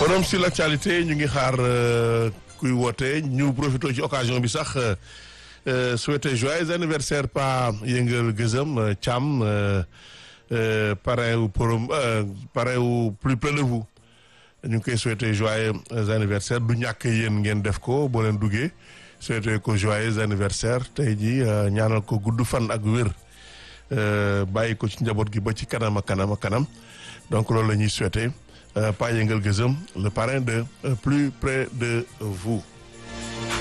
forum sur l'actualité ñu ngi xaar kuy woote ñu profité ci occasion bi sax souhaiter joyeux anniversaire pa yëngal gëzëm Thiam parrain wu forum parrain wu plus près de vous ñu ngi koy souhaiter joyeux anniversaire du ñàkk yéen ngeen def ko boo leen duggee souhaiter ko joyeux anniversaire tey ji ñaanal ko gudd fan ak wér bàyyi ko ci njaboot gi ba ci kanam a kanam a kanam donc loolu la ñuy souhaiter Pa Yëngal Gëzëm le parrain de plus près de vous